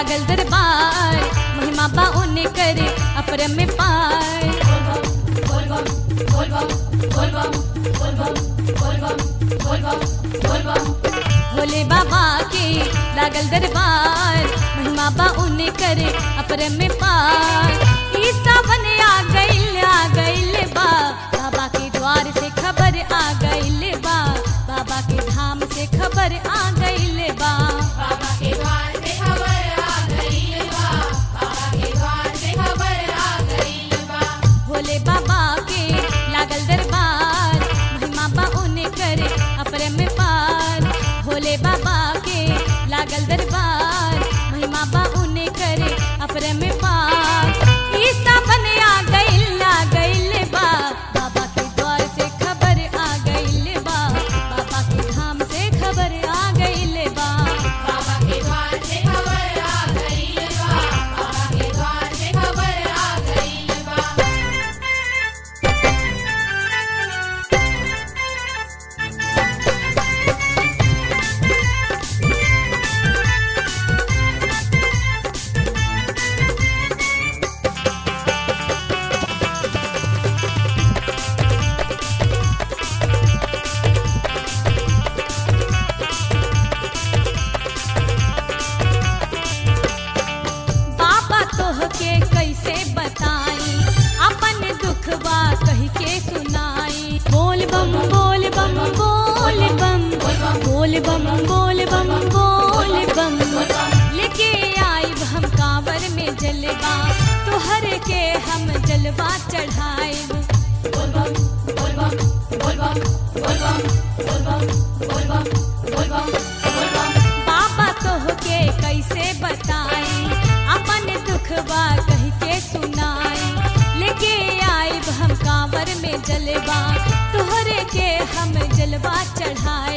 लागल दरबार महिमा बा उन्हें करे अपरम में पार भोले बाबा के लागल दरबार महिमा बा उन्हें करे अपरम में पार ई सावन आ गइल आ गइल बा बाबा के द्वार से खबर आ गइल बा बाबा के धाम से खबर आ गइल बा बाबा के द्वार से खबर आ गई बा बाबा के द्वार से खबर आ गई बा भोले बाबा के लागल दरबार महिमा बा उन्हें करे अपरम में पार भोले बाबा के लागल दरबार महिमा बा उन्हें करे अपरम में पार ई सावन आ गइल आ गइल बा बाबा के द्वार से खबर आ गइल बा बाबा के धाम से खबर आ गइल बा बाबा के द्वार से खबर आ गई बा बाबा के द्वार से खबर आ गई बा बाबा तोहके कैसे बताई अपन दुखवा कह के सुनाई बोल बम बोल बम बोल बम बोल बम बोल बम बोल बम लेके आई हम कांवर में जलवा तोहर के हम जलवा चढ़ाए बाबा तोहके कैसे बताई अपन दुखवा कह के सुनाई लेके आई हम कांवर में जलवा तोहरे के हम जलवा चढ़ाई